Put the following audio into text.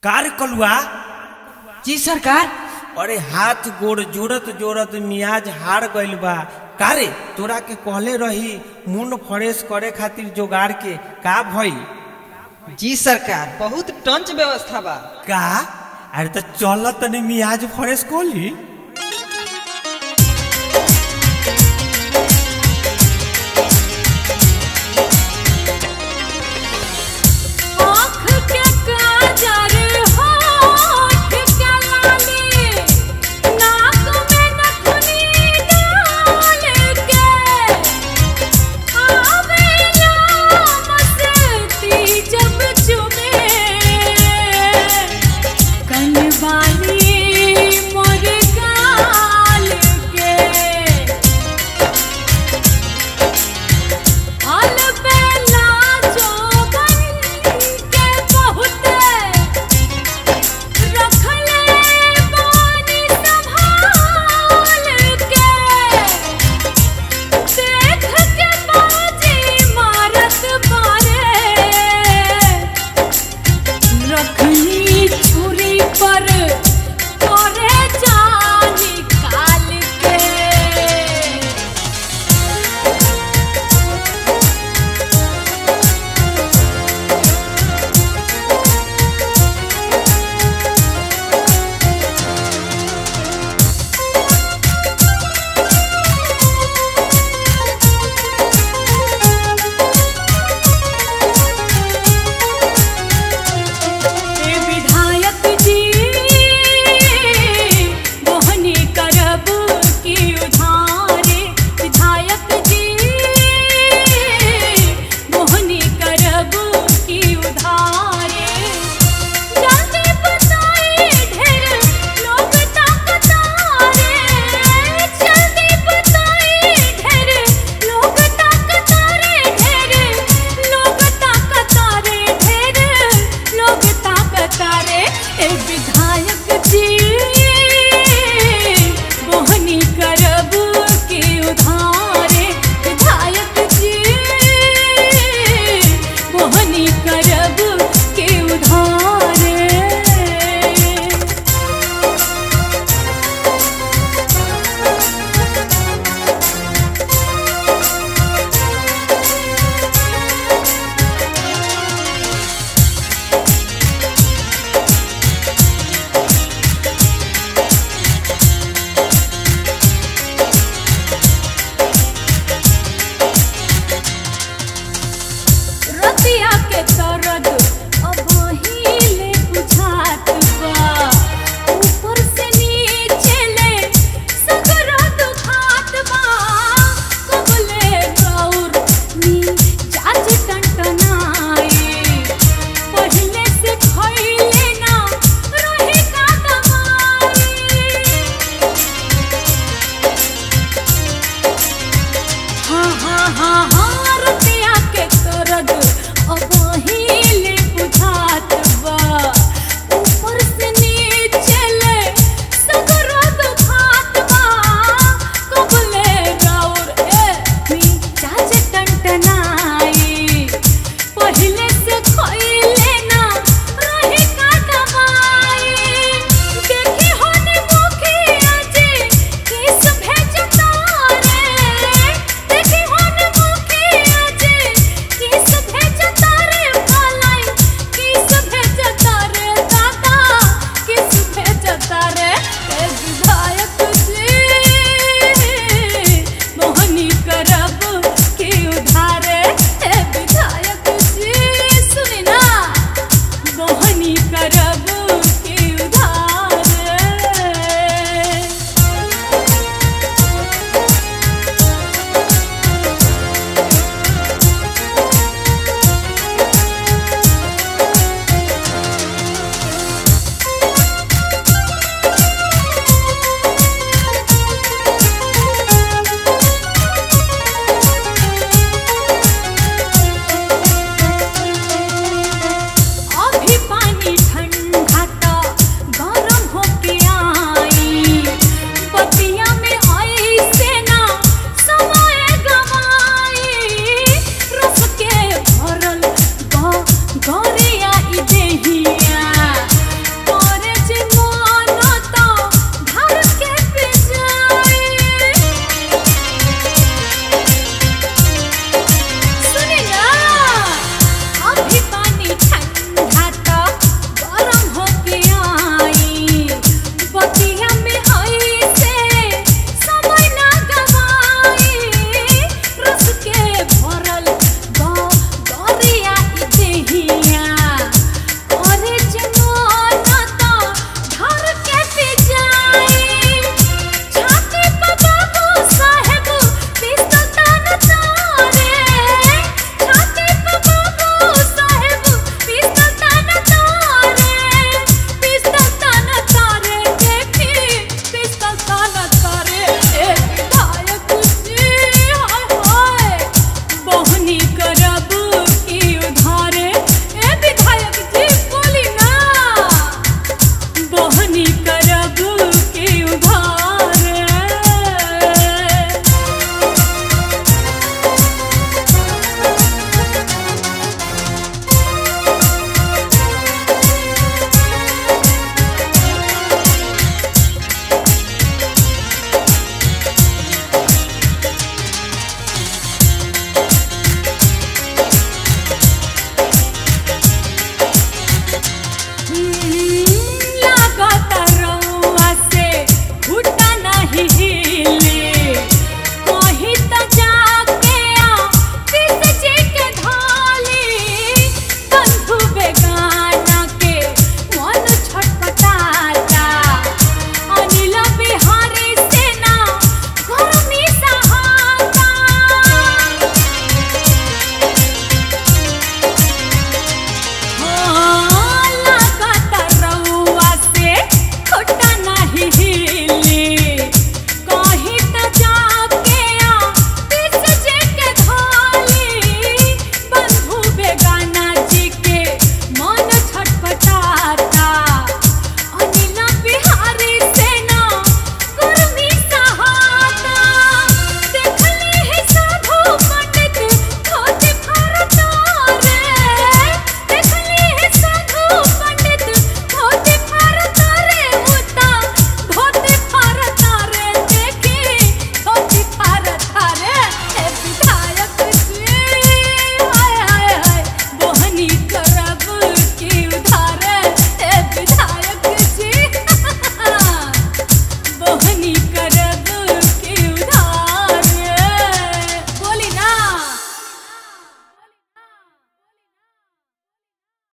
कार कलुआ जी सरकार अरे हाथ गोड़ जोड़त जोड़त मियाज हार गइल बा कारे तोरा के कहले रही मुंड फ्रेश करे खातिर जोगाड़ के का भइल जी सरकार बहुत टंच व्यवस्था बा का अरे तो चल तनी मियाज फ्रेश कोली आँख के काजर होठ के लाली नाक में नथुनी डाल के आवेला मस्ती जब चुमे कनवाली मोर गाल के आल बेला जोबन के बहुते रखले बानी संभाल के देख के बाजी मारत बारे रखनी छुरी पर तोरे जान निकाल के हे विधायक जी मोहनी करब की उधारे विधायक जी मोहनी करब की उधारे जल्दी बताई ढेर लोग ताकतारे जल्दी बताई ढेर लोग ताकतारे ढेर लोग ताकतारे ढेर लोग ताकतारे ए विधायक जी मोहनी करब के उधारे विधायक जी मोहनी करब के उधारे रतिया के दर्द अब हिले बुझात बा ऊपर से नीचे ले सगरा दुखात बा कबले गौर नी जाज टंटनाई पहले से खइले ना रही का दवाई हाँ हाँ हाँ